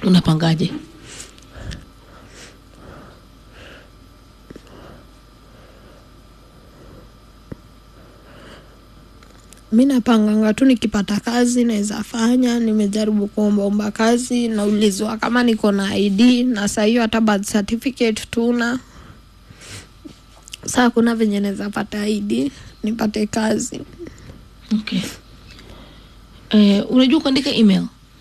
unapangaje mi napanganga tu nikipata kazi naweza fanya nimejaribu kuombaomba kazi naulizwa kama niko na id na saa hiyo hata birth certificate tuna saa kuna venye naweza pata id nipate kazi okay eh, unajua kuandika email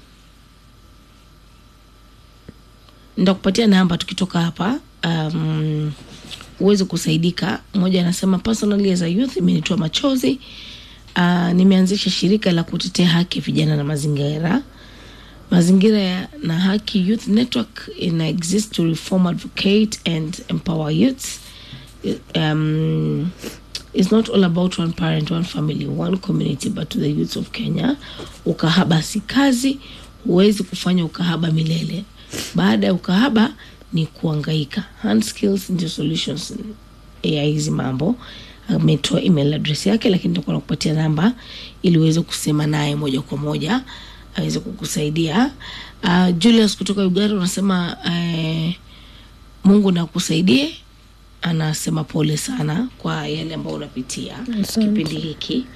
ndakupatia namba tukitoka hapa um, uweze kusaidika mmoja anasema personally as a youth imenitoa machozi uh, nimeanzisha shirika la kutetea haki ya vijana na mazingira mazingira ya, na haki youth network ina exist to reform advocate and empower youths um, it's not all about one parent one family one community but to the youths of kenya ukahaba si kazi huwezi kufanya ukahaba milele baada ya ukahaba ni kuangaika hand skills ndio solutions ya hizi mambo ametoa email address yake lakini nitakuwa nakupatia namba ili uweze kusema naye moja kwa moja aweze kukusaidia uh, julius kutoka uganda unasema uh, mungu nakusaidie anasema pole sana kwa yale ambayo unapitia Asante. kipindi hiki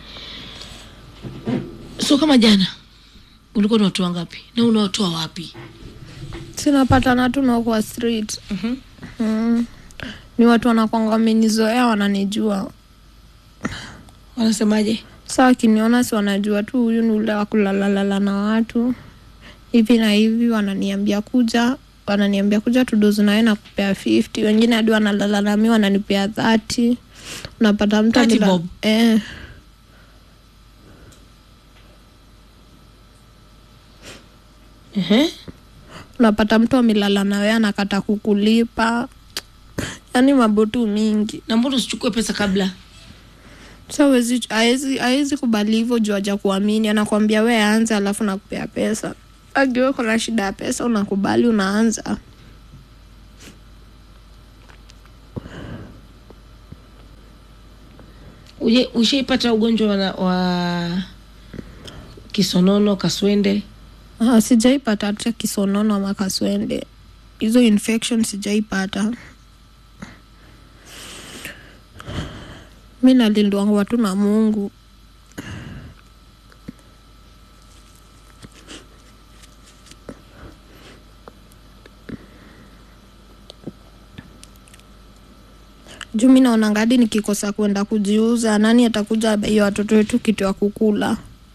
so kama jana ulikuwa unawatoa ngapi na unawatoa wapi sinapatana tu na kwa street mm. ni watu wanakwanga wamenizoea wananijua wanasemaje saa wakiniona si wanajua tu huyu ni ule wa kulalalala na watu hivi na hivi wananiambia kuja wananiambia kuja tudozi nawe na kupea 50 wengine hadi wanalalalami wananipea 30 unapata mtu 30 amela- bob? eh, Ehe. unapata mtu amelala nawe anakata kukulipa yaani mabotu mingi na mbona usichukue pesa kabla sa huwezi- haezi haezi kubali hivyo juu aja kuamini anakwambia we anza alafu nakupea pesa agiwe kuna shida ya pesa unakubali unaanza Uje- ushaipata ugonjwa wa, wa kisonono kaswende Ah, sijaipata hata kisonono ama kaswende hizo infection sijaipata mi nalindwangwa tu na mungu juu mi naona ngadi nikikosa kwenda kujiuza nani atakuja hiyo watoto wetu kitu ya kukula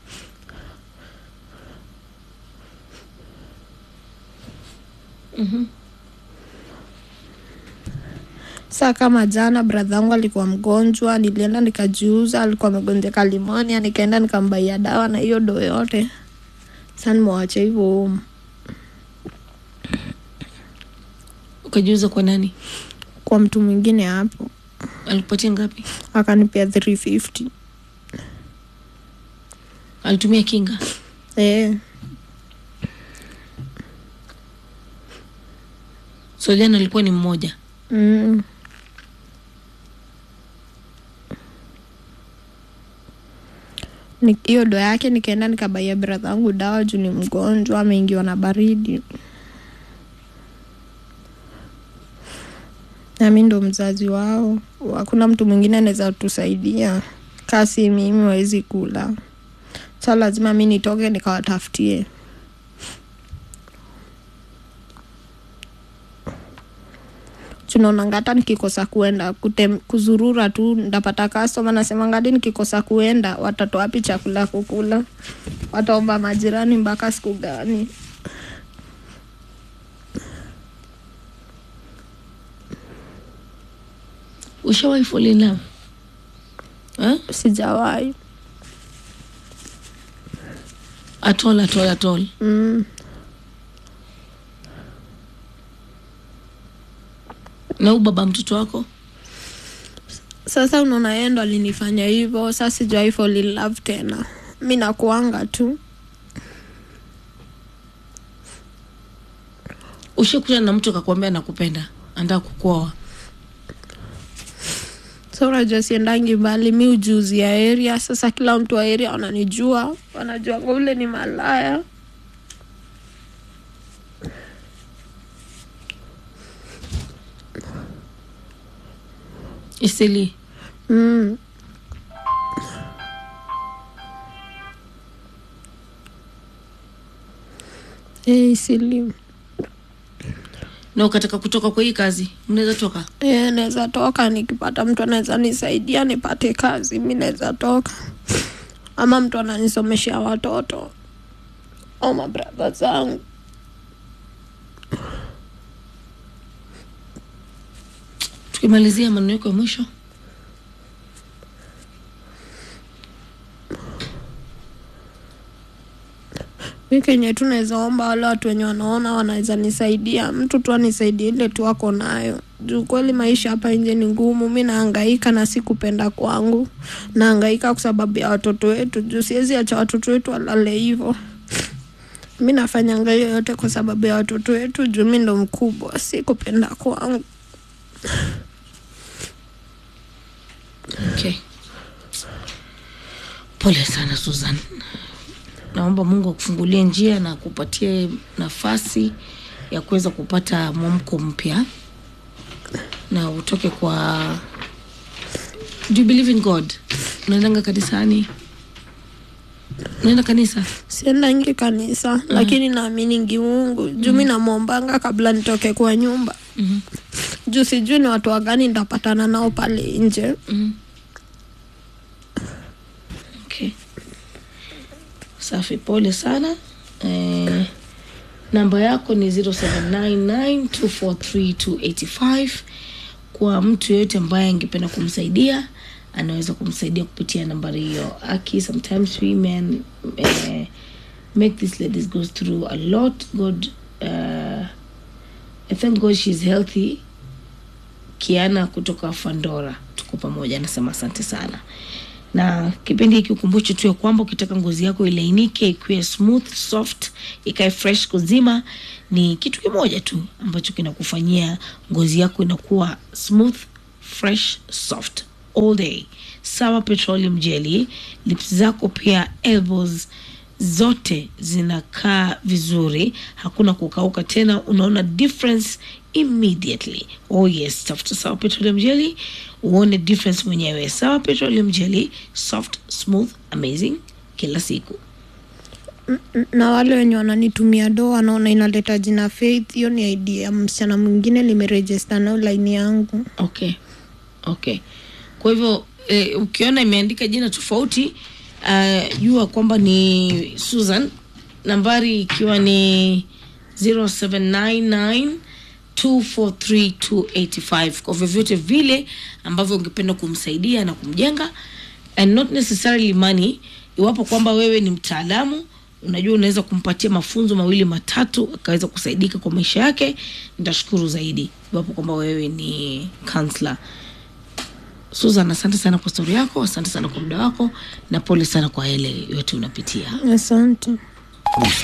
saa kama jana bradha wangu alikuwa mgonjwa nilienda nikajiuza alikuwa amegonjeka limonia nikaenda nikambaia dawa na hiyo doo yote sa nimewacha hivyo home. ukajiuza kwa nani kwa mtu mwingine hapo alikupatia ngapi akanipea 350 alitumia kinga eh, so jana alikuwa ni mmoja mm. Ni- hiyo do yake nikaenda nikabaia bradha wangu dawa juu ni mgonjwa ameingiwa na baridi nami ndo mzazi wao hakuna mtu mwingine anaweza tusaidia kasi mimi wawezi kula sa lazima mi nitoke nikawatafutie tunaonanga hata nikikosa kuenda kutem, kuzurura tu ndapata kastoma nasema ngadi nikikosa kuenda watatoa wapi chakula kukula wataomba majirani mpaka siku gani ushawahi fall in love eh? sijawahi atol atol atol mm. na huu baba mtoto wako sasa unaona yeye ndo alinifanya hivyo sa sijawahi fall in love tena mi nakuanga tu ushakutana na mtu akakwambia nakupenda andaa kukuoa sa unajua siendangi mbali mi ujuzi ya area sasa kila mtu wa area wananijua wanajua ule ni malaya isili mm. Eh, isili na ukataka kutoka kwa hii kazi mnaweza toka Eh, naweza toka nikipata mtu anaweza nisaidia nipate kazi, mi naweza toka, ama mtu ananisomeshea watoto au mabradha zangu. tukimalizia maneno yako ya mwisho Mi kenye tu naweza omba wale watu wenye wanaona wanaweza nisaidia, mtu tu anisaidie ile tu ako nayo, juu kweli maisha hapa nje ni ngumu. Mi nahangaika na si kupenda kwangu, nahangaika kwa sababu ya watoto wetu, juu siwezi acha watoto wetu walale hivo. Mi nafanyanga hiyo yote kwa sababu ya watoto wetu, juu mi ndo mkubwa, si kupenda kwangu. okay. pole sana susan naomba mungu akufungulie njia na akupatie nafasi ya kuweza kupata mwamko mpya na utoke kwa do you believe in god unaendanga kanisani unaenda kanisa siendangi kanisa lakini naaminingi Mungu juu mi namwombanga kabla nitoke kwa nyumba Mhm. juu sijui ni watu wagani nitapatana nao pale nje Mhm. okay. safi pole sana eh, namba yako ni 0799243285 kwa mtu yeyote ambaye angependa kumsaidia anaweza kumsaidia kupitia nambari hiyo aki sometimes women eh, make these ladies go through a lot god uh, i thank god she's healthy kiana kutoka fandora tuko pamoja anasema asante sana na kipindi hiki ukumbushe tu ya kwamba ukitaka ngozi yako ilainike ikuwe smooth soft ikae fresh kuzima ni kitu kimoja tu ambacho kinakufanyia ngozi yako inakuwa smooth fresh soft all day sawa petroleum jelly lips zako pia elbows zote zinakaa vizuri hakuna kukauka tena unaona difference immediately oh yes tafuta sawa petroleum jelly uone difference mwenyewe sawa petroleum jelly soft smooth amazing kila siku na wale wenye wananitumia do wanaona inaleta jina Faith, hiyo ni idea ya msichana mwingine nimerejista nao laini yangu. okay okay kwa hivyo eh, ukiona imeandika jina tofauti uh, jua kwamba ni susan nambari ikiwa ni 0799 243285 kwa vyovyote vile ambavyo ungependa kumsaidia na kumjenga and not necessarily money iwapo kwamba wewe ni mtaalamu unajua unaweza kumpatia mafunzo mawili matatu akaweza kusaidika kwa maisha yake nitashukuru zaidi iwapo kwamba wewe ni counselor susan asante sana kwa stori yako asante sana kwa muda wako na pole sana kwa yale yote unapitia Asante.